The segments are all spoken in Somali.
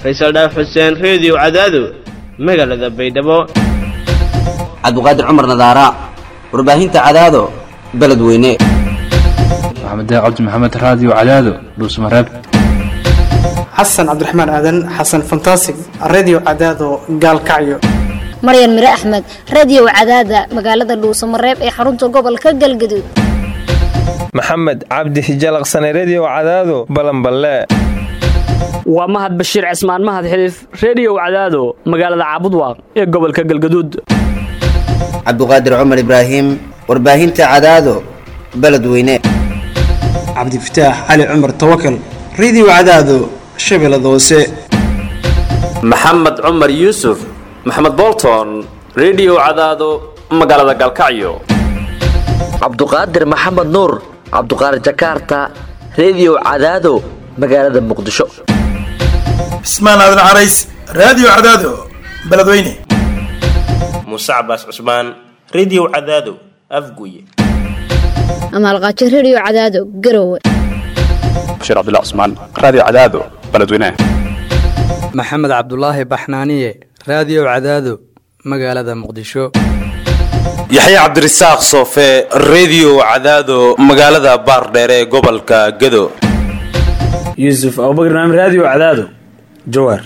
faysal dhaaf xuseen reediyo cadaado magaalada baydhabo cabdiqaadir cumar nadaara warbaahinta cadaado beledweyne maxamed cabdi maxamed raadiyo cadaado dhuusmareeb xasan cabdiraxmaan aadan xasan fantasig redio cadaado gaalkacyo maryan mire axmed radio cadaada magaalada dhuusamareeb ee xarunta gobolka galgaduud maxamed cabdi hijalaqsane redio cadaado balanballe waa mahad bashiir cismaan mahad xiliif reediyow cadaado magaalada caabudwaaq ee gobolka galgaduud cabdiqaadir cumar ibraahim warbaahinta cadaado beledweyne cabdifataax cali cumar tawakal redio cadaado shabeellada hoose maxamed cumar yuusuf maxamed bolton redio cadaado magaalada galkacyo cabduqaadir maxamed nuur cabduqaadir jakaarta redio cadaado magaalada muqdisho cismaan aadan carays raadiyo cadaado beledweyne muuse cabaas cusmaan redio cadaado afguye amaalqaajo redio cadaado garowe bashiir cabdilla cusmaan raadiyo cadaado beledweyne maxamed cabdulaahi baxnaaniye raadiyo cadaado magaalada muqdisho yaxya cabdirasaaq soofe redio cadaado magaalada baardheere ee gobolka gado yuusuf abubakr naam raadiyo cadaado jawaar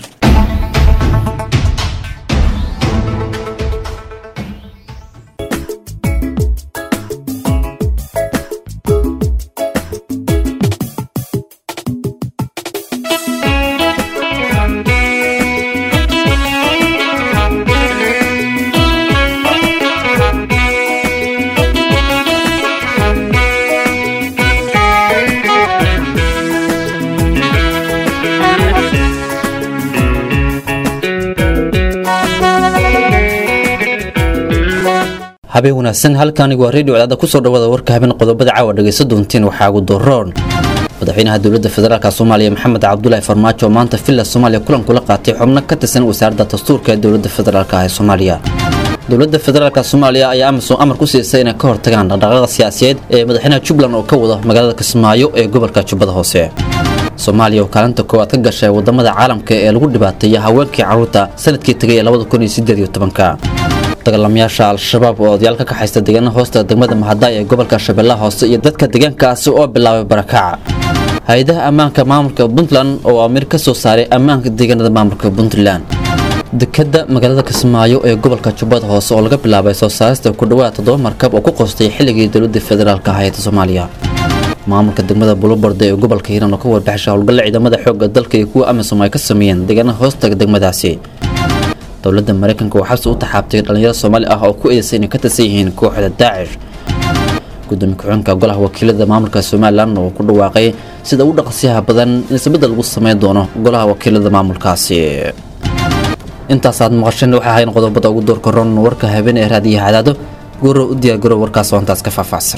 habeen wanaagsan halkaani waa redio cadaada kusoo dhawaada warka habeen qodobada caawa dhegaysa doontiin waxaa ugu doroon madaxweynaha dowladda federaalk soomaaliya maxamed cabdulaahi farmaajo maanta villa soomaaliya kulan kula qaatay xubno ka tirsan wasaaradda dastuurka ee dowladda federaalk ee soomaaliya dowladda federaalk soomaaliya ayaa amazon amar ku siisay inay ka hortagaan dhaqdhaqaqa siyaasiyeed ee madaxweynaha jubbaland oo ka wado magaalada kismaayo ee gobolka jubbada hoose soomaaliya oo kaalinta koowaad ka gashay wadamada caalamka ee lagu dhibaateeya haweenkii carruurta sanadkii tegay ee labada kun iyo sideed iyo tobanka dagaalamayaasha al-shabaab oo odayaal ka kaxaysta deegaana hoosta degmada mahadaay ee gobolka shabeellaha hoose iyo dadka deegaankaasi oo bilaabay barakaca hay-adaha ammaanka maamulka puntland oo amir ka soo saaray ammaanka deegaanada maamulka puntland dekadda magaalada kismaayo ee gobolka jubbada hoose oo laga bilaabay soo saarista ku dhawaad toddoba markab oo ku qoostay xilligii dowladda federaalk ahayd soomaaliya maamulka degmada buluborde ee gobolka hiiraan oo ka warbaxsha howlgalla ciidamada xoogga dalka iyo kuwa amisom ay ka sameeyeen deegaana hoostaga degmadaasi dowladda maraykanka oo xabsi u taxaabtay dhallinyaro soomaali ah oo ku eedaysay inay ka tirsan yihiin kooxda daacish gudoomiye ku-xigeenka golaha wakiilada maamulka somalilan oo ku dhawaaqay sida u dhaqsiyaha badan in isbedel lagu sameyn doono golaha wakiilada maamulkaasi intaasaad maqasheen waxay ahayn qodobada ugu doorka ron warka habeen ee raadiyaha cadaado guro u diyaar garow warkaas oo intaas ka faahfaahsan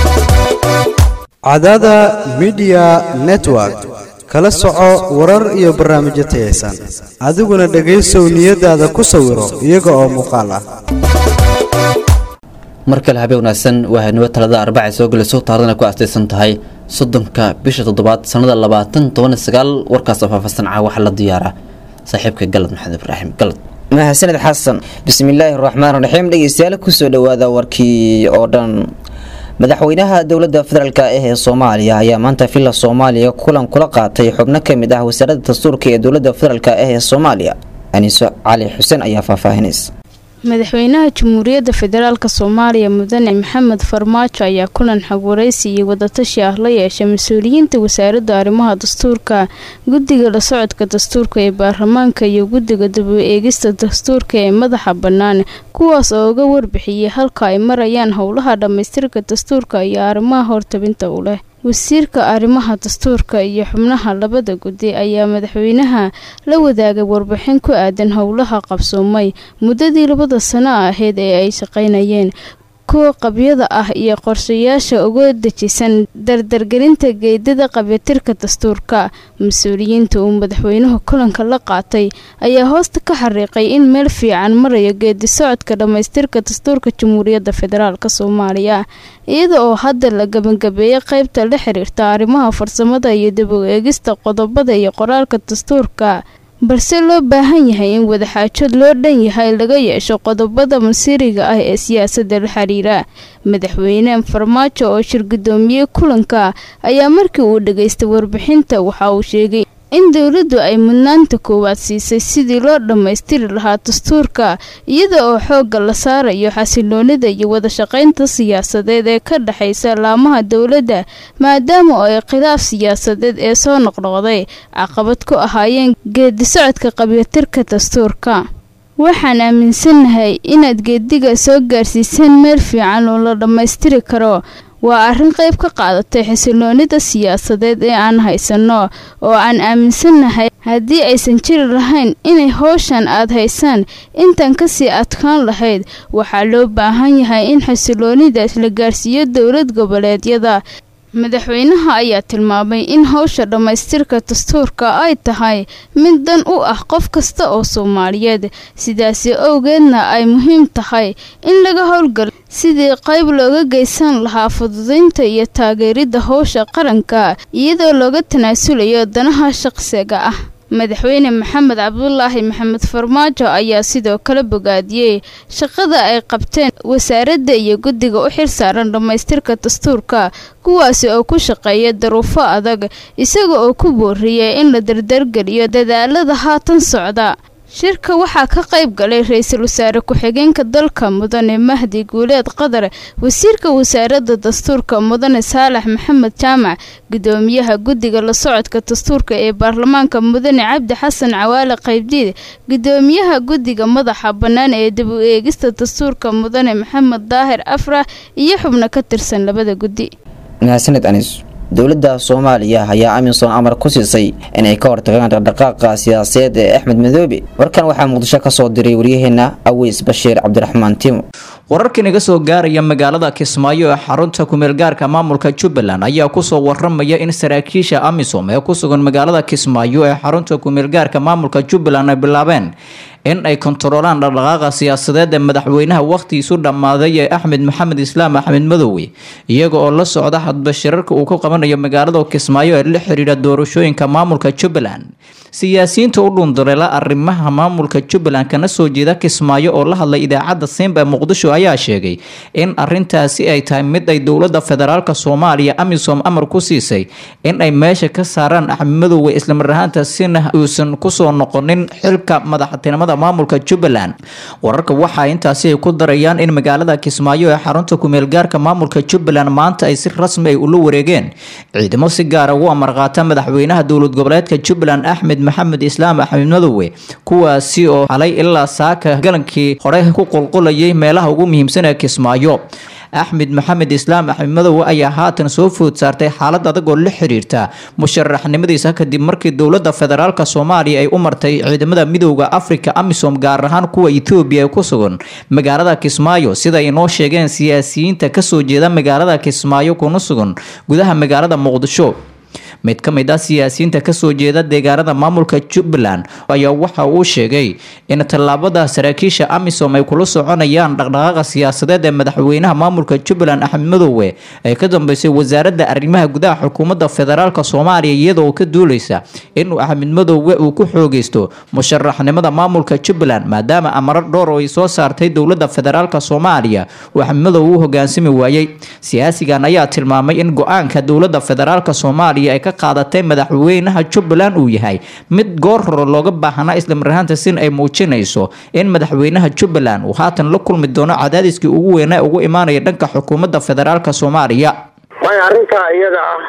cadaada midiya network kala soco warar iyo barnaamijyo tayaysan adiguna dhegaysow niyadaada ku sawiro iyaga oo muuqaal ah mar kale habeen wanaagsan waa haynimo talada arbacay soo gelayso taarikhdan ay ku aastaysan tahay soddonka bisha toddobaad sannada labaatan toban sagaal warkaas oo faahfaahsan caa waxaa la diyaara saaxiibka galad maxamed ibraahim galad mahadsaned xasan bismillaahi raxmaan raxiim dhegeystayaal kusoo dhawaada warkii oo dhan madaxweynaha dowladda federaalk ah ee soomaaliya ayaa maanta villa soomaaliya kulan kula qaatay xubno ka mid ah wasaaradda dastuurka ee dowladda federaalk ah ee soomaaliya aniiso cali xuseen ayaa faahfaahinaysa madaxweynaha jamhuuriyadda federaalk soomaaliya mudane maxamed farmaajo ayaa kulan xogwaraysi iyo wadatashi ah la yeeshay mas-uuliyiinta wasaaradda arrimaha dastuurka guddiga la socodka dastuurka ee baarlamaanka iyo guddiga daba eegista dastuurka ee madaxa bannaan kuwaas oo uga warbixiyey halka ay marayaan howlaha dhammaystirka dastuurka iyo arrimaha hortabinta u leh wasiirka arrimaha dastuurka iyo xubnaha labada guddi ayaa madaxweynaha la wadaagay warbixin ku aadan howlaha qabsoomay muddadii labada sano ahayd ee ay shaqaynayeen kuwa qabyada ah iyo qorshayaasha uga dejisan dardargelinta geedada qabyatirka dastuurka mas-uuliyiinta uu madaxweynuhu kulanka la qaatay ayaa hoosta ka xariiqay in meel fiican marayo geedi socodka dhammaystirka dastuurka jamhuuriyadda federaalk soomaaliya iyada oo hadda la gabagabeeyay qeybta la xiriirta arrimaha farsamada iyo dib u eegista qodobada iyo qoraalka dastuurka balse loo baahan yahay in wadaxaajood loo dhan yahay laga yeesho qodobada masiiriga ah ee siyaasadda la xiriira madaxweyne farmaajo oo shir gudoomiyey kulanka ayaa markii uu dhageystay warbixinta waxa uu sheegay in dowladdu ay mudnaanta koowaad siisay sidii loo dhammaystiri lahaa dastuurka iyada oo xoogga la saarayo xasiloonida iyo wadashaqaynta siyaasadeed ee ka dhexaysa laamaha dowladda maadaama oo ay khilaaf siyaasadeed ee soo noqnoqday caqabad ku ahaayeen geedi socodka qabyatirka dastuurka waxaan aaminsanahay inaad geediga soo gaarsiiseen meel fiican oo la dhammaystiri karo waa arrin qayb ka qaadatay xasiloonida siyaasadeed ee aan haysanno oo aan aaminsannahay haddii aysan jiri lahayn inay howshan aad haysaan intan kasii adkaan lahayd waxaa loo baahan yahay in xasiloonidaas la gaarsiiyo dowlad goboleedyada madaxweynaha ayaa tilmaamay in howsha dhammaystirka dastuurka ay tahay mid dan u ah qof kasta oo soomaaliyeed sidaasi owgeedna ay muhiim tahay in laga howlgalo sidii qayb looga geysan lahaa fududaynta iyo taageeridda howsha qaranka iyadoo looga tanaasulayo danaha shaqsiga ah madaxweyne maxamed cabdulaahi maxamed farmaajo ayaa sidoo kale bogaadiyey shaqada ay qabteen wasaaradda iyo guddiga u xilsaaran dhammaystirka dastuurka kuwaasi oo ku shaqeeya daruufo adag isaga oo ku booriyey in la dardargeliyo dadaalada haatan socda shirka waxaa ka qayb galay ra-iisul wasaare ku-xigeenka dalka mudane mahdi guuleed qadar wasiirka wasaaradda dastuurka mudane saalax maxamed jaamac gudoomiyaha guddiga la socodka dastuurka ee baarlamaanka mudane cabdi xasan cawaale qaybdiid gudoomiyaha guddiga madaxa bannaan ee dib u eegista dastuurka mudane maxamed daahir afrax iyo xubno ka tirsan labada guddi mahadsaned anis dowladda soomaaliya ayaa amisom amar ku siisay inay ka hortagaan dhaqdhaqaaqa siyaasadeed ee axmed madoobe warkan waxaa muqdisho ka soo diray waryaheena aweys bashiir cabdiraxmaan timo wararka inaga soo gaaraya magaalada kismaayo ee xarunta kumeelgaarka maamulka jubbaland ayaa kusoo waramaya in saraakiisha amisom ee ku sugan magaalada kismaayo ee xarunta kumeelgaarka maamulka jubbaland ay bilaabeen in ay kontaroolaan dhaqdhaqaaqa siyaasadeed ee madaxweynaha wakhtigiisu dhammaaday ee axmed maxamed islaam axmed madoowe iyaga oo la socda hadba shirarka uu ku qabanayo magaalada kismaayo ee la xiriira doorashooyinka maamulka jubbaland siyaasiyiinta u dhundareela arrimaha maamulka jubbaland kana soo jeeda kismaayo oo la hadlay idaacadda simba ee muqdisho ayaa sheegay in arintaasi ay tahay mid ay dowlada federaalk soomaaliya amisom amar ku siisay in ay meesha ka saaraan axmed madoowe islamar ahaantaasina uusan kusoo noqonin xilka madaxtinimada maamulka jubbaland wararka waxaa intaasi ay ku darayaan in magaalada kismaayo ee xarunta kumeelgaarka maamulka jubbaland maanta ay si rasmi ay ula wareegeen ciidamo si gaara ugu amar qaata madaxweynaha dowlad goboleedka jubbaland axmed maxamed islaam axmed madoowe kuwaasi oo xalay ilaa saaka galankii hore ku qulqulayay meelaha ugu muhiimsan ee kismaayo axmed maxamed islaam axmed madoowe ayaa haatan soo food saartay xaalad adag oo la xiriirta musharaxnimadiisa kadib markii dowlada federaalk soomaaliya ay u martay ciidamada midooda afrika amisom gaar ahaan kuwa etoobiya ee ku sugan magaalada kismaayo sida ay noo sheegeen siyaasiyiinta kasoo jeeda magaalada kismaayo kuna sugan gudaha magaalada muqdisho mid ka mid ah siyaasiyiinta kasoo jeeda deegaanada maamulka jubbaland ayaa waxa uu sheegay in tallaabada saraakiisha amisom ay kula soconayaan dhaqdhaqaaqa siyaasadeed ee madaxweynaha maamulka jubbaland axmed madoowe ay ka dambeysay wasaaradda arrimaha gudaha xukuumadda federaalk soomaaliya iyadoo ka duuleysa inuu axmed madoowe uu ku xoogeysto musharaxnimada maamulka jubbaland maadaama amaro dhowr oo ay soo saartay dowlada federaalk soomaaliya uu axmed madoowe u hogaansami waayey siyaasigan ayaa tilmaamay in go-aanka dowlada federaalk soomaaliya ay ka qaadatay madaxweynaha jubbaland uu yahay mid goor hore looga baahnaa islamar ahaantasin ay muujinayso in madaxweynaha jubbaland uu haatan la kulmi doono cadaadiskii ugu weynaa ugu imaanaya dhanka xukuumadda federaalk soomaaliya maya arrintaa iyada ah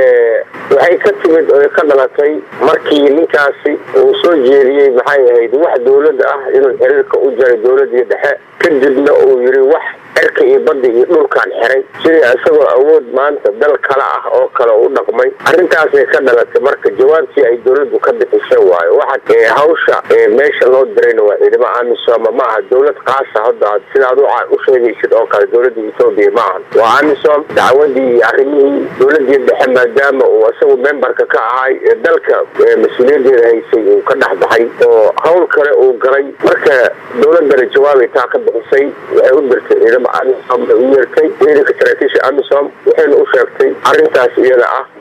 waxay ka timid oo ka dhalatay markii ninkaasi uu soo jeediyey maxay ahayd wax dowladda ah inuu xiriirka u jaray dowladii dhexe kadibna uu yiri wax cirka iyo badda iyo dhulkaan xiray sidii isagoo awood maanta dal kale ah oo kale u dhaqmay arrintaasay ka dhalatay marka jawaabtii ay dowladdu ka bixisay waayo waxa hawsha meesha loo dirayna waa ciidamo amisom ma aha dowlad qaasa hadda sidaad u sheegaysid oo kale dowladda etoobiya ma ahan waa amisom dacwadii iyo arrimihii dowladii dhexe maadaama uu isagu membarka ka ahay dalka mas-uuliyadeeda haysay uu ka dhex baxay oo hawl kale uu galay marka dowladana jawaabay taa ka bixisay waxay u dirtay ciidamo amisom bay u yeertay ciidanka saraakiisha amisom waxayna u sheegtay arrintaas iyada ah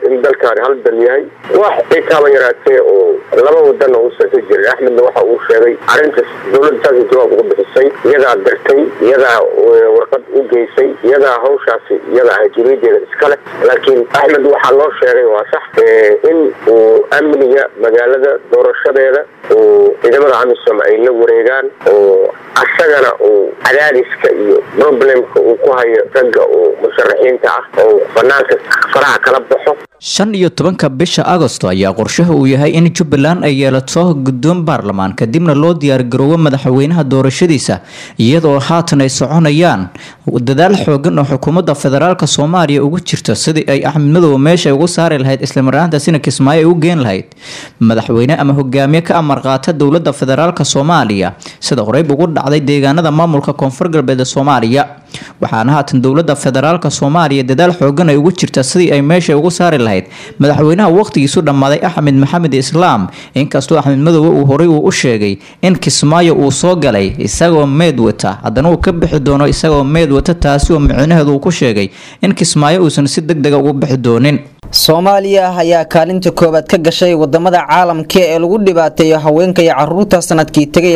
in dalkaani hal dal yahay wax itaaba yaraatee oo laba wadanna uusan ka jirin axmedna waxa uu sheegay arrintaas dowladda saasay jawaab ugu bixisay iyadaa dirtay iyadaa warqad u geysay iyadaa hawshaasi iyada ah juriyadeeda iskale laakiin axmed waxaa loo sheegay waa sax in uu amniga magaalada doorashadeeda uu ciidamada amisom ay la wareegaan oo asagana uu cadaadiska iyo problemka uu ku hayo ragga oo musharaxiinta ah oo banaanka faraha kala baxo shan iyo tobanka bisha agosto ayaa qorshaha uu yahay in jubbaland ay yeelato guddoon baarlamaan kadibna loo diyaargaroobo madaxweynaha doorashadiisa iyadoo haatan ay soconayaan dadaal xoogan oo xukuumadda federaalk soomaaliya ugu jirto sidii ay axmed madow meesha ugu saari lahayd islamaraantaasina kismaayo ay u geen lahayd madaxweyne ama hogaamiye ka amar qaata dowladda federaalk soomaaliya sida horeyb ugu dhacday deegaanada maamulka koonfur galbeed ee soomaaliya waxaana haatan dowladda federaalk soomaaliya dadaal xoogan ay ugu jirta sidii ay meesha ugu saari lahayd madaxweynaha waqtigiisu dhammaaday axmed maxamed islaam inkastoo axmed madoobe uu horey uu u sheegay in kismaayo uu soo galay isagoo meed wata haddana uu ka bixi doono isagoo meed wata taasi oo micnaheedu uu ku sheegay in kismaayo uusan si deg dega ugu bixi doonin soomaaliya ayaa kaalinta koowaad ka gashay wadamada caalamka ee lagu dhibaateeyo haweenka iyo caruurta sanadkii tegay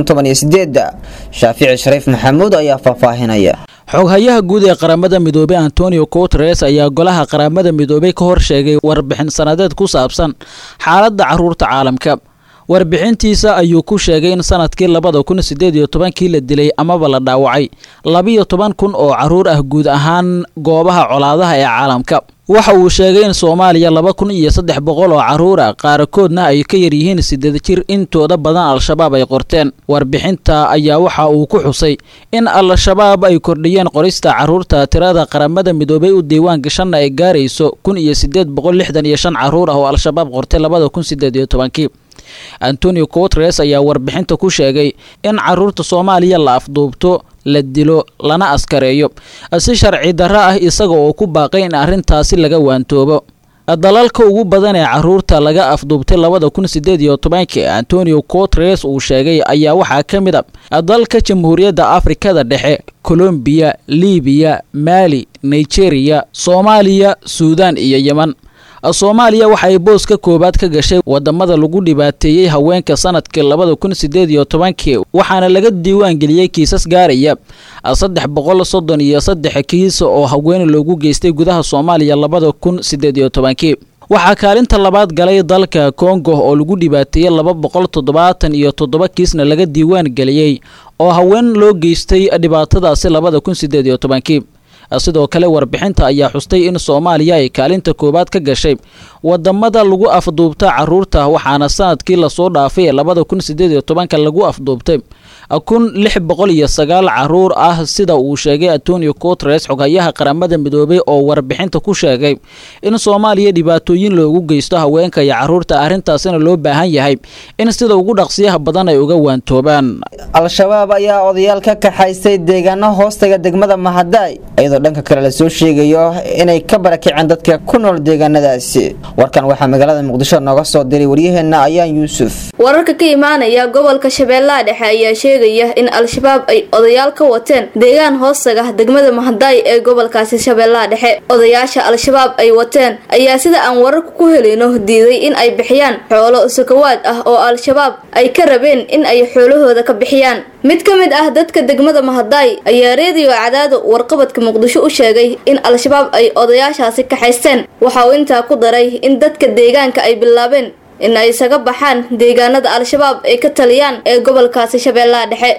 shaafici shariif maxamuud ayaa faahfaahinaya xoghayaha guud ee qaramada midoobey antonio guteres ayaa golaha qaramada midoobey ka hor sheegay warbixin sanadeed ku saabsan xaaladda caruurta caalamka warbixintiisa ayuu ku sheegay in sanadkii labada kun sideed iyo tobankii la dilay amaba la dhaawacay labiyo toban kun oo caruur ah guud ahaan goobaha colaadaha ee caalamka waxa uu sheegay in soomaaliya laba kun iyo saddex boqol oo caruur ah qaarkoodna ay ka yaryihiin sideed jir intooda badan al-shabaab ay qorteen warbixinta ayaa waxa uu ku xusay in al-shabaab ay kordhiyeen qorista caruurta tirada qaramada midoobay u diiwaan gashanna ay gaarayso kun iyo sideed boqol lixdan iyo shan caruur ah oo al-shabaab qortay labada kun sideed iyo tobankii antonio guteres ayaa warbixinta ku sheegay in caruurta soomaaliya la afduubto la dilo lana askareeyo si sharci darro ah isaga oo ku baaqay in arrintaasi laga waantoobo dalalka ugu badan ee caruurta laga afduubtay labada kun sideed iyo tobankii antonio guteres uu sheegay ayaa waxaa ka mid a dalka jamhuuriyadda afrikada dhexe colombiya libiya maali nigeria soomaaliya suudan iyo yeman soomaaliya waxay booska koowaad ka gashay wadamada lagu dhibaateeyey haweenka sanadkii labada kun sideed iyo tobankii waxaana laga diiwaan geliyey kiisas gaaraya saddex boqol soddon iyo saddex kiis oo haween loogu geystay gudaha soomaaliya labada kun sideed iyo tobankii waxaa kaalinta labaad galay dalka kongo oo lagu dhibaateeyey laba boqol toddobaatan iyo toddoba kiisna laga diiwaan geliyey oo haween loo geystay dhibaatadaasi labada kun sideed iyo tobankii sidoo kale warbixinta ayaa xustay in soomaaliya ay kaalinta koowaad ka gashay wadamada lagu afduubta caruurta waxaana sanadkii lasoo dhaafay ee labada kun sideed iyo tobanka lagu afduubtay kun lix boqol iyo sagaal caruur ah sida uu sheegay antonio guteres xoghayaha qaramada midoobay oo warbixinta ku sheegay in soomaaliya dhibaatooyin loogu geysto haweenka iyo caruurta arrintaasina loo baahan yahay in sida ugu dhaqsiyaha badan ay uga waantoobaan al-shabaab ayaa odayaal ka kaxaystay deegaano hoostaga degmada mahadaay iyadoo dhanka kale lasoo sheegayo inay ka barakiceen dadka ku nool deegaanadaasi warkan waxaa magaalada muqdisho nooga soo diray waryaheena ayaan yuusuf wararka ka imaanaya gobolka shabeellaha dhexe ayaa sheegaya in al-shabaab ay odayaal ka wateen deegaan hoostaga degmada mahadaay ee gobolkaasi shabeellaha dhexe odayaasha al-shabaab ay wateen ayaa sida aan wararka ku helayno diiday in ay bixiyaan xoolo sakawaad ah oo al-shabaab ay ka rabeen in ay xoolahooda ka bixiyaan mid ka mid ah dadka degmada mahadaay ayaa reediyo cadaado warqabadka muqdisho u sheegay in al-shabaab ay odayaashaasi kaxaysteen waxa uu intaa ku daray in dadka deegaanka ay bilaabeen in ay isaga baxaan deegaanada al-shabaab ay ka taliyaan ee gobolkaasi shabeellaha dhexe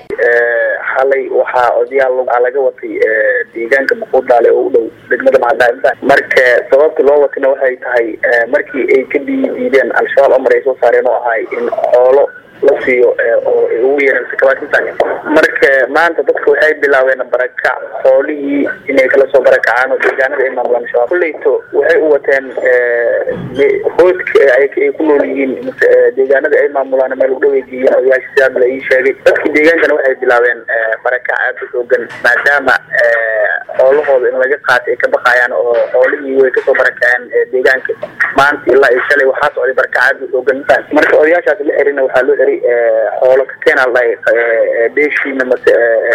xalay waxaa odayaal laga watay deegaanka muquudaale oo u dhow degmada mahadaay marka sababta loo watayna waxay tahay markii ay ka diideen al-shabaab amar ay soo saareen oo ahay in xoolo la siiyo oo ay ugu yeereen sakabaadintan marka maanta dadka waxay bilaabeen barakac xoolihii inay kala soo barakacaan oo deegaanada ay maamulaan shabaab kulleyto waxay u wateen hooska ay ku nool yihiin deegaanada ay maamulaan meel u dhow ay geeyeen odayaasha sidaas la ii sheegay dadka deegaankana waxay bilaabeen barakac aad u xoogan maadaama xoolahooda in laga qaato ay ka baqayaan oo xoolihii way kasoo barakaceen deegaanka maanta ilaa iyo shalay waxaa socday barakac aad u xoogan marka odayaashaas la xirina waxaa loo xiray dhahay xoolo ka keenaa la dhahay beeshiina mase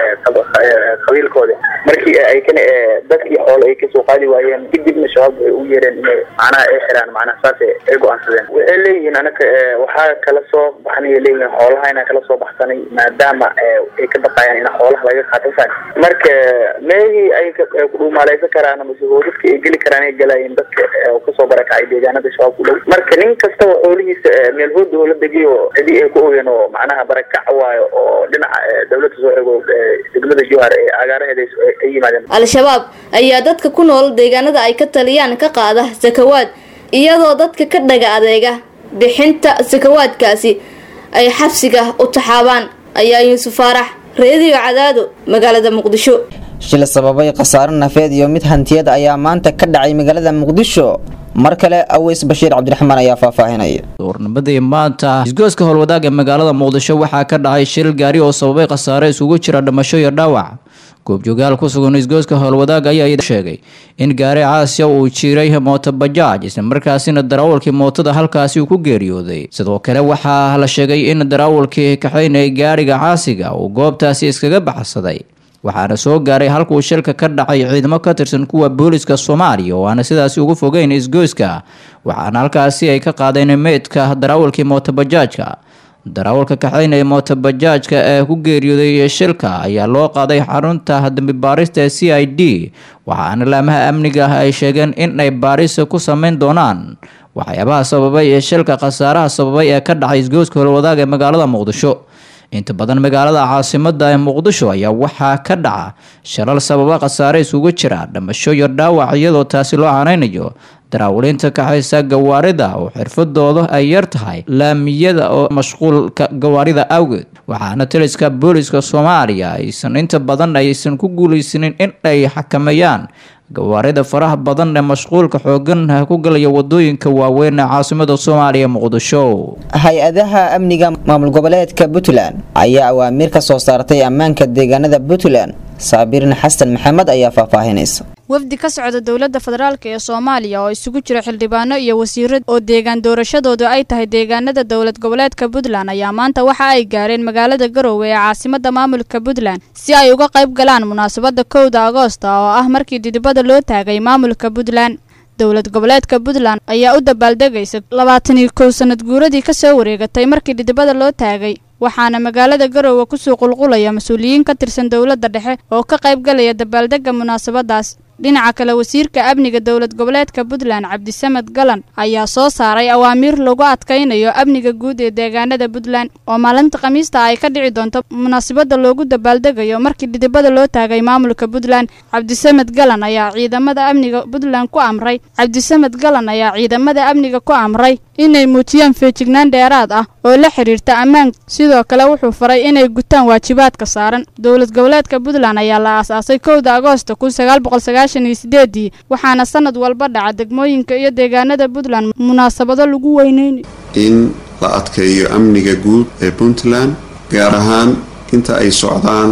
qabiilkooda markii ay kana dadkii xoolo ay kasoo qaadi waayeen kadibna shabaab waxay u yeereen inay macnaha ay xiraan macnaha saas ay go-aansadeen waxay leeyihiin anaka waxaa kala soo baxnay leeyihiin xoolaha inaan kala soo baxsanay maadaama ay ka baqayaan in xoolaha laga qaato faan marka meehii ay kudhuumaaleysan karaan mase hoodadka ay geli karaan ay galayeen dadka kasoo barakacay deegaanada shabaab ku dhow marka nin kastaba xoolihiisa meel hooda la degiyo cidii ay ku ogeen oo macnaha barakac waayo oo dhinaca dawladda soo ego degmada jowhar ee agaaraheeda ay yimaadeen al-shabaab ayaa dadka ku nool deegaanada ay ka taliyaan ka qaada sakawaad iyadoo dadka ka dhaga adeega bixinta sakawaadkaasi ay xabsiga u taxaabaan ayaa yuusuf faarax reediyo cadaado magaalada muqdisho shil sababay khasaaro nafeed iyo mid hantiyad ayaa maanta ka dhacay magaalada muqdisho mar kale aweys bashiir cabdiraxmaan ayaa faahfaahinaya duurnimadii maanta isgooska howlwadaag ee magaalada muqdisho waxaa ka dhacay shil gaari oo sababay khasaare isugu jira dhimasho iyo dhaawac goobjoogaal ku sugan isgooska howlwadaag ayaa sheegay in gaari caasiya uu jiray mootobajaaj islamarkaasina darawalkii mootada halkaasi uu ku geeriyooday sidoo kale waxaa la sheegay in darawalkii kaxaynayay gaariga caasiga uu goobtaasi iskaga baxsaday waxaana soo gaaray halkuu shilka ka dhacay ciidamo ka tirsan kuwa booliska soomaaliya oo aana sidaasi ugu fogeyn isgoyska waxaana halkaasi ay ka qaadeen meydka darawalkii mootobajaajka darawalka kaxaynaya mootobajaajka ee ku geeriyooday shilka ayaa loo qaaday xarunta dambi baarista ee c i d waxaana laamaha amniga ah ay sheegeen in ay baarisa ku sameyn doonaan waxyaabaha sababay ee shilka khasaaraha sababay ee ka dhacay isgooska howlwadaag ee magaalada muqdisho inta badan magaalada caasimada ee muqdisho ayaa waxaa ka dhaca shalal sababa khasaare isugu jira dhamasho iyo dhaawac iyadoo taasi loo canaynayo daraawaliinta kaxaysa gawaarida oo xirfadooda ay yar tahay laamiyada oo mashquulka gawaarida awgeed waxaana taliska booliska soomaaliya aysan inta badan aysan ku guuleysanin in ay xakameeyaan gawaarida faraha badan ee mashquulka xoogan ku galaya wadooyinka waaweyn ee caasimada soomaaliya muqdisho hay-adaha amniga maamul goboleedka puntland ayaa awaamiir ka soo saartay ammaanka deegaanada puntland saabirin xasan maxamed ayaa faahfaahinaysa wafdi ka socda dowladda federaalk ee soomaaliya oo isugu jira xildhibaano iyo wasiiro oo deegaan doorashadoodu ay tahay deegaanada dowlad goboleedka puntland ayaa maanta waxa ay gaareen magaalada garowe ee caasimada maamulka puntland si ay uga qayb galaan munaasabada kowda agoosta oo ah markii didibada loo taagay maamulka puntland dowlad goboleedka puntland ayaa u dabaaldegaysa labaatan iyo kow sanad guuradii kasoo wareegatay markii dhidibada loo taagay waxaana magaalada garowe kusoo qulqulaya mas-uuliyiin ka tirsan dowladda dhexe oo ka qayb galaya dabaaldega munaasabadaas dhinaca kale wasiirka amniga dowlad goboleedka puntland cabdisamed galan ayaa soo saaray awaamiir lagu adkaynayo amniga guud ee deegaanada puntland oo maalinta khamiista ay ka dhici doonto munaasabada loogu dabaaldegayo markii dhidibada loo taagay maamulka puntland cabdisamed galan ayaa ciidamada amniga puntland ku amray cabdisamed galan ayaa ciidamada amniga ku amray inay muujiyaan feejignaan dheeraad ah oo la xiriirta ammaan sidoo kale wuxuu faray inay gutaan waajibaadka saaran dowlad goboleedka puntland ayaa la aasaasay kowda agoosta kun sagaal boqol sagaashan iyo sideedii waxaana sanad walba dhaca degmooyinka iyo deegaanada puntland munaasabado lagu weyneynayo in la adkeeyo amniga guud ee puntland gaar ahaan inta ay socdaan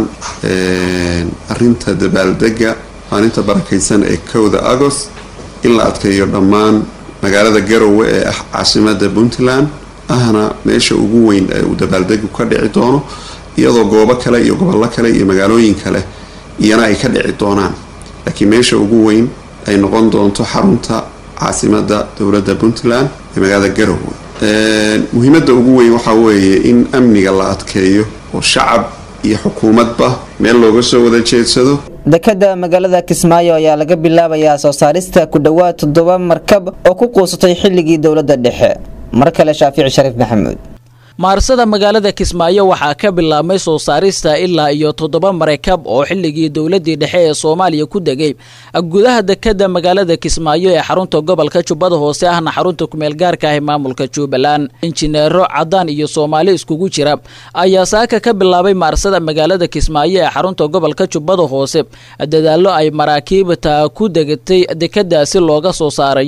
arinta dabaaldega maalinta barakaysan ee kowda agost in la adkeeyo dhammaan magaalada garowe ee ah caasimada puntland ahna meesha ugu weyn ee uu dabaaldegu ka dhici doono iyadoo goobo kale iyo gobollo kale iyo magaalooyin kale iyana ay ka dhici doonaan laakiin meesha ugu weyn ay noqon doonto xarunta caasimada dowladda puntland ee magaalada garowe muhiimada ugu weyn waxaa weeye in amniga la adkeeyo oo shacab iyo xukuumadba meel looga soo wada jeedsado dekada magaalada kismaayo ayaa laga bilaabayaa soo saarista ku dhowaad toddoba markab oo ku quusatay xilligii dowladda dhexe mar kale shaafici shariif maxamuud maarsada magaalada kismaayo waxaa ka bilaabmay soo saarista ilaa iyo toddoba marakab oo xilligii dowladii dhexe ee soomaaliya ku degay gudaha dekada magaalada kismaayo ee xarunta gobolka jubbada hoose ahna xarunta kumeel gaarka ah ee maamulka jubbaland injineero cadaan iyo soomaali iskugu jira ayaa saaka ka bilaabay maarsada magaalada kismaayo ee xarunta gobolka jubbada hoose dadaallo ay maraakiibta ku degatay dekadaasi looga soo saarayo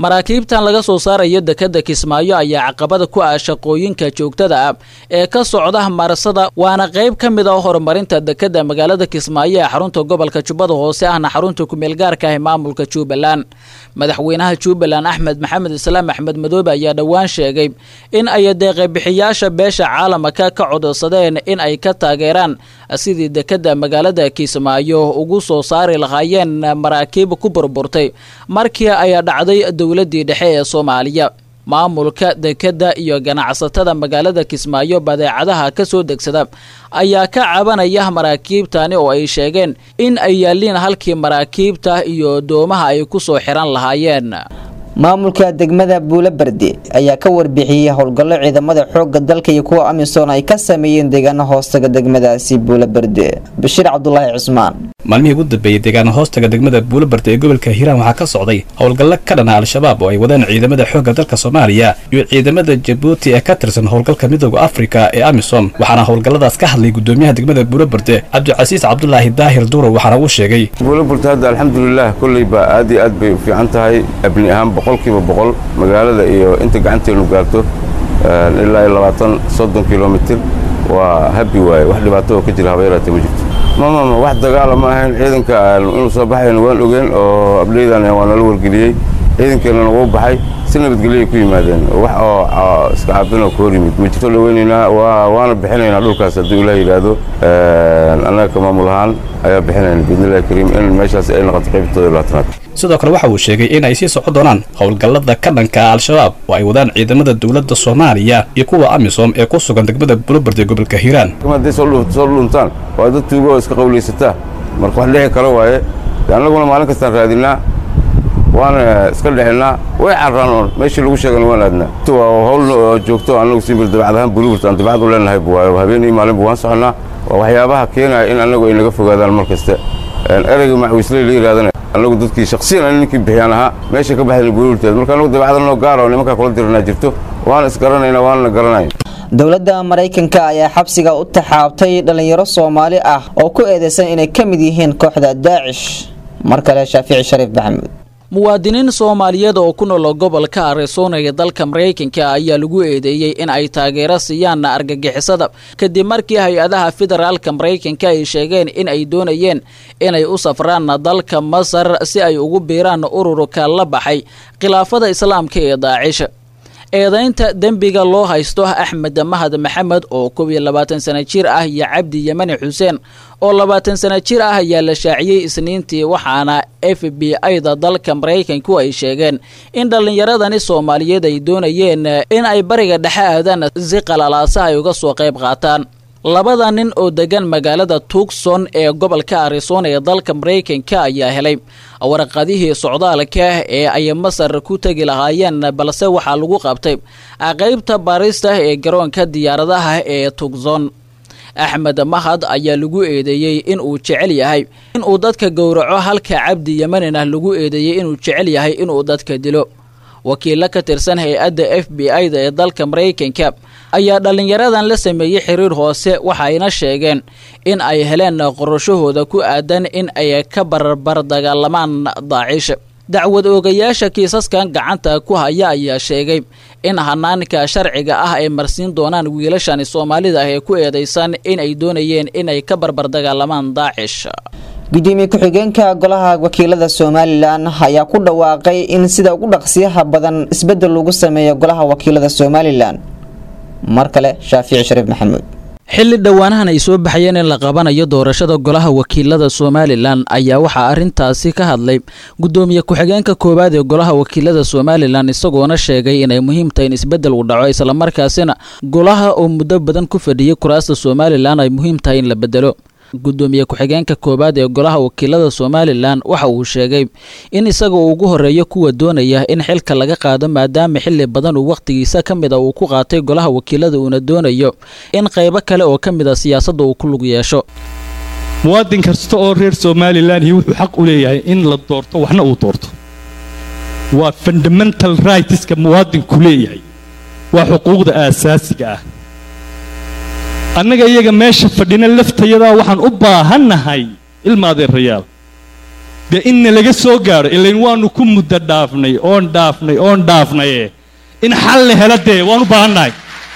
maraakiibtan laga soo saarayo dekadda kismaayo ayaa caqabada ku ah shaqooyinka joogtada ah ee ka socda marsada waana qayb ka mid ah horumarinta dekadda magaalada kismaayo ee xarunta gobolka jubbada hoose ahna xarunta kumeelgaarka ah ee maamulka jubbaland madaxweynaha jubbaland axmed maxamed islaam axmed madoobe ayaa dhowaan sheegay in ay deeqabixiyaasha beesha caalamka ka codsadeen in ay ka taageeraan sidii dekadda magaalada kismaayo ugu soo saari lahaayeen maraakiib ku burburtay markii ay dhacday dowladii dhexe ee soomaaliya maamulka dekadda iyo ganacsatada magaalada kismaayo badeecadaha ka soo degsada ayaa ka cabanaya maraakiibtani oo ay sheegeen in ay yaalliin halkii maraakiibta iyo doomaha ay ku soo xiran lahaayeen maamulka degmada buulobarde ayaa ka warbixiyey howlgallo ciidamada xoogga dalka iyo kuwa amisom ay ka sameeyeen deegaano hoostaga degmadaasi buulobarde bashiir cabdulaahi cusmaan maalmihii ugu dambeeyey deegaano hoostaga degmada buulobarde ee gobolka hiiraan waxaa ka socday howlgallo ka dhana al-shabaab oo ay wadaan ciidamada xoogga dalka soomaaliya iyo ciidamada jabuuti ee ka tirsan howlgalka midooda afrika ee amisom waxaana howlgalladaas ka hadlay gudoomiyaha degmada buulobarde cabdicasiis cabdulaahi daahir duurow waxaana uu sheegay buulobarde hadda alxamdulilah kolleyba aad iyo aad bay u fiican tahay abni ahaan boqolkiiba boqol magaalada iyo inta gacanteenu gaarto ilaa iyo labaatan soddon kilomitir waa habi waaye wax dhibaato oo ka jira habeeraate ma jirto mamama wax dagaala ma ahayn ciidanka inuu soo baxayna waan ogeen oo abdheydan waa nala wargeliyey ciidankeena nagu baxay si nabadgelyoay ku yimaadeen wax oo iska caabin oo ka hor yimid ma jirto dhaweynaynaa waana bixinaynaa dhulkaas hadduu ilaah yidhaahdo annaga ka maamul ahaan ayaa bixinayna biidnillahi kariim in meeshaas ay noqoto qaybtooda labaatanaad sidoo kale waxa uu sheegay in ay sii socon doonaan howlgallada ka dhanka ah al-shabaab oo ay wadaan ciidamada dowladda soomaaliya iyo kuwa amisom ee ku sugan degmada bulobarde gobolka hiiraan hadday soo dhuntaan waa dad tuugo oo iska qawlaysataa marka wax dhici kale waaye annaguna maalin kastaan raadinaa waana iska dhexinaa way carraan oon meeshii lagu sheegana waan aadnaa waa howl joogto annagu simbir dabacad ahaan buliburta aan dabacad u leenahay waayo habeenii maalinba waan soconnaa waa waxyaabaha keenaya in annagu ay naga fogaadaan mar kaste ereyga macwiisley la yidhahdana annagu dadkii shaksiyan an ninkii bixiyaan ahaa meesha ka baxdayna buliburteed marka annagu dabacada noo gaara oo nimankaa kula diranaa jirto waana isgaranaynaa waana garanaya dowladda maraykanka ayaa xabsiga u taxaabtay dhallinyaro soomaali ah oo ku eedeysan inay ka mid yihiin kooxda daacish mar kale shaafici shariif maxamuud muwaadiniin soomaaliyeed oo ku nool gobolka arizona ee dalka maraykanka ayaa lagu eedeeyey in ay taageero siiyaan argagixisada kadib markii hay-adaha federaalka maraykanka ay sheegeen in ay doonayeen inay u safraan dalka masar si ay ugu biiraan ururka la baxay khilaafada islaamka ee daacish eedaynta dembiga loo haysto axmed mahad maxamed oo koob iyo labaatan sana jir ah iyo cabdi yemani xuseen oo labaatan sana jir ah ayaa la shaaciyey isniintii waxaana f b i-da dalka maraykanku ay sheegeen in dhallinyaradani soomaaliyeed ay doonayeen in ay bariga dhexe aadaan si qalalaasa ay uga soo qayb qaataan labada nin oo degan magaalada tucson ee gobolka arizona ee dalka maraykanka ayaa helay warqadihii socdaalka ee ay masar ku tegi lahaayeen balse waxaa lagu qabtay qaybta baarista ee garoonka diyaaradaha ee tucson axmed mahad ayaa lagu eedeeyey in uu jecel yahay inuu dadka gowraco halka cabdi yemanina lagu eedeeyey inuu jecel yahay inuu dadka dilo wakiilo ka tirsan hay-adda f b i-da ee dalka maraykanka ayaa dhallinyaradan la sameeyey xiriir hoose waxayna sheegeen in ay heleen qorashahooda ku aadan in ay ka barbar dagaalamaan daacish dacwad oogayaasha kiisaskan gacanta ku haya ayaa sheegay in hanaanka sharciga ah ay marsiin doonaan wiilashani soomaalida ah ee ku eedaysan in ay doonayeen inay ka barbar dagaalamaan daacish gudoomiye ku-xigeenka golaha wakiilada somalilan ayaa ku dhawaaqay in sida ugu dhaqsiyaha badan isbedel lagu sameeyo golaha wakiilada somalilan mar kale shaafici shariif maxamuud xilli dhowaanahan ay soo baxayeen in la qabanayo doorashada golaha wakiilada somalilan ayaa waxaa arrintaasi ka hadlay gudoomiye ku-xigeenka koowaad ee golaha wakiilada somalilan isagoona sheegay inay muhiim tahay in isbedel uu dhaco islamarkaasina golaha oo muddo badan ku fadhiyay kuraasta somalilan ay muhiim tahay in la bedelo gudoomiye ku-xigeenka koowaad ee golaha wakiilada somalilan waxa uu sheegay in isaga uu ugu horeeyo kuwa doonaya in xilka laga qaado maadaama xili badan uu wakhtigiisa ka mid a uu ku qaatay golaha wakiilada uuna doonayo in qaybo kale oo ka mid a siyaasadda uu ku lug yeesho muwaadin kasta oo reer somalilan iyo wuxuu xaq u leeyahay in la doorto waxna uu doorto waa fundamental rightska muwaadinku leeyahay waa xuquuqda aasaasiga ah annaga iyaga meesha fadhina laftayadaa waxaan u baahannahay ilma adeerayaal dee inna laga soo gaadho ilayn waanu ku muddo dhaafnay oon dhaafnay oon dhaafnaye in xal la hela dee waan u baahannahay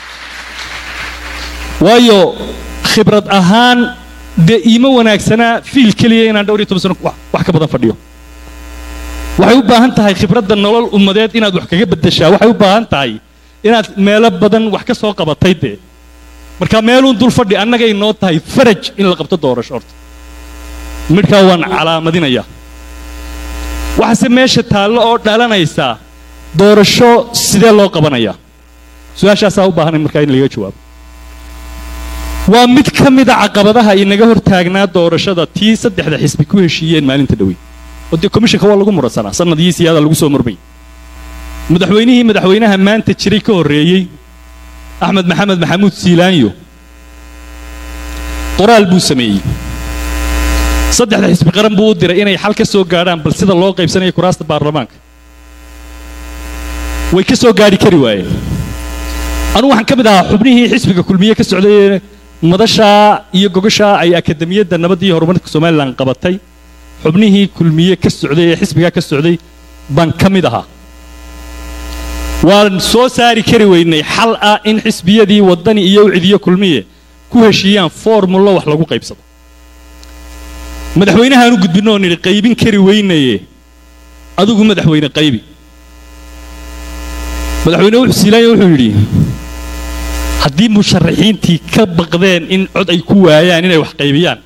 waayo khibrad ahaan dee iima wanaagsanaa fiil keliya inaan dhowr iyo toban sano wax wax ka badan fadhiyo waxay u baahan tahay khibradda nolol ummadeed inaad wax kaga beddeshaa waxay u baahan tahay inaad meelo badan wax ka soo qabatay dee marka meeluun dul fadhi annagay noo tahay faraj in la qabto doorasho horta midhkaa waan calaamadinayaa waxaase meesha taallo oo dhalanaysaa doorasho sidee loo qabanayaa su-aashaasaa u baahanay markaa in laga jawaabo waa mid ka mida caqabadaha inaga hor taagnaa doorashada tii saddexda xisbi ku heshiiyeen maalinta dhowey oo dee komishanka waa lagu muransanaa sanadii siyaada lagu soo murmay madaxweynihii madaxweynaha maanta jiray ka horreeyey axmed maxamed maxamuud siilaanyo qoraal buu sameeyey saddexda xisbi qaran buu u diray inay xal ka soo gaadhaan bal sida loo qaybsanayo kuraasta baarlamaanka way ka soo gaadhi kari waayeen anugu waxaan ka mid ahaa xubnihii xisbiga kulmiye ka socday madashaa iyo gogashaa ay akademiyadda nabadda iyo horumarka somalilan qabatay xubnihii kulmiye ka socday ee xisbigaa ka socday baan ka mid ahaa waan soo saari kari weynay xal ah in xisbiyadii waddani iyo ucidiyo kulmiye ku heshiiyaan formullo wax lagu qaybsado madaxweynahaanu gudbinno oo nidhi qaybin kari weynaye adigu madaxweyne qaybi madaxweyne wuxuu siilaanya wuxuu yidhi haddii musharaxiintii ka baqdeen in cod ay ku waayaan inay wax qaybiyaan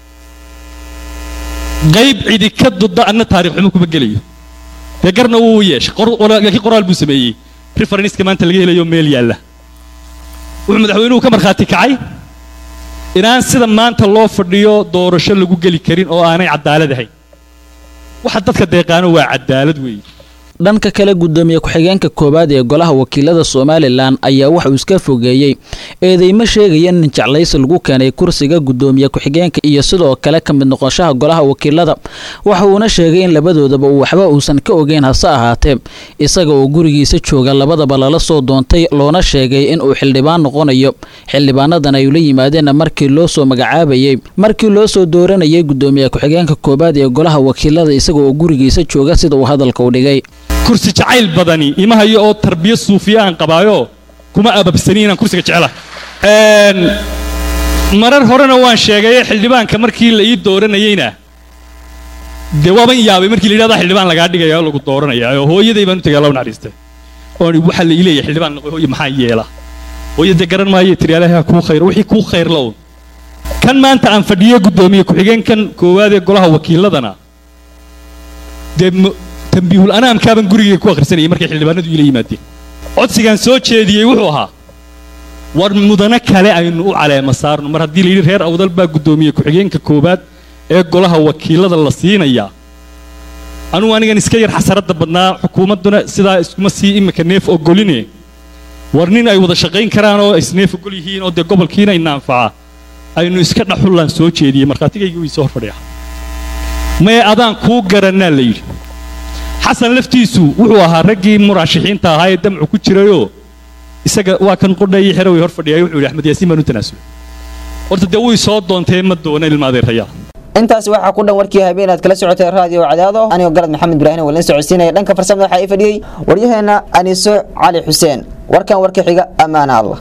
qayb cidi ka dudda anna taarikh xumo kuma gelayo dee garna wuu yeeshay laakiin qoraal buu sameeyey referenska maanta laga helayo meel yaalla wuxuu madaxweynuhu ka markhaati kacay inaan sida maanta loo fadhiyo doorasho lagu geli karin oo aanay cadaalad ahayn waxa dadka deeqaano waa cadaalad weeye dhanka kale gudoomiye ku-xigeenka koowaad ee golaha wakiilada somalilan ayaa waxauu iska fogeeyey eedeymo sheegaya in jeclaysi lagu keenay kursiga gudoomiye ku-xigeenka iyo sidoo kale ka mid noqoshaha golaha wakiilada waxa uuna sheegay in labadoodaba uu waxba uusan ka ogeyn hase ahaatee isaga oo gurigiisa jooga labadaba lala soo doontay loona sheegay in uu xildhibaan noqonayo xildhibaanadan ay ula yimaadeen markii loo soo magacaabayey markii loo soo dooranayay gudoomiye ku-xigeenka koowaad ee golaha wakiilada isaga oo gurigiisa jooga sida uu hadalka u dhigay kursi jacayl badani ima hayo oo tarbiya suufiya aan qabaayo kuma ababsani inaan kursiga jecelahay marar horena waan sheegaye xildhibaanka markii la ii dooranayeyna dee waaban yaabay markii la yidhahdaa xildhibaan lagaa dhigaya oo lagu dooranaya oo hooyaday baan u tegay alla naxariistay oon waxaa la ii leeyahay xildhibaan noqoy hooye maxaa yeela hooye dee garan maayo tiriyaalaha kuu khayr wixii kuu khayr la un kan maanta aan fadhiyo guddoomiye ku-xigeenkan koowaad ee golaha wakiiladana dee tambiihul anaamkaabaan gurigayga ku akhrisanayay markay xildhibaanadu iila yimaadeen codsigaan soo jeediyey wuxuu ahaa war mudano kale aynu u caleema saarno mar haddii layidhi reer awdal baa guddoomiye ku-xigeenka koowaad ee golaha wakiilada la siinayaa anugu anigan iska yar xasaradda badnaa xukuumadduna sidaa iskuma sii imika neef ogoline war nin ay wada shaqayn karaan oo isneef ogol yihiin oo dee gobolkiina ina anfaca aynu iska dhaxullaan soo jeediyey markhaatigayga wii soo horfadhiya mee adaan kuu garannaa la yidhi xasan laftiisu wuxuu ahaa raggii muraashixiinta ahaa ee damcu ku jirayoo isaga waa kan qodhayii xeraway hor fadhiyay wuxuu yidhi axmed yaasiin baan u tanaasulay horta dee wuy soo doontee ma doona ilma adeerayaa intaasi waxaa ku dhan warkii habeen aad kala socotay raadiyo cadaado anigoo galad maxamed ibraahim walin socodsiinaya dhanka farsamada waxaa ii fadhiyey waryaheena aniso cali xuseen warkan warka xiga ammaana allah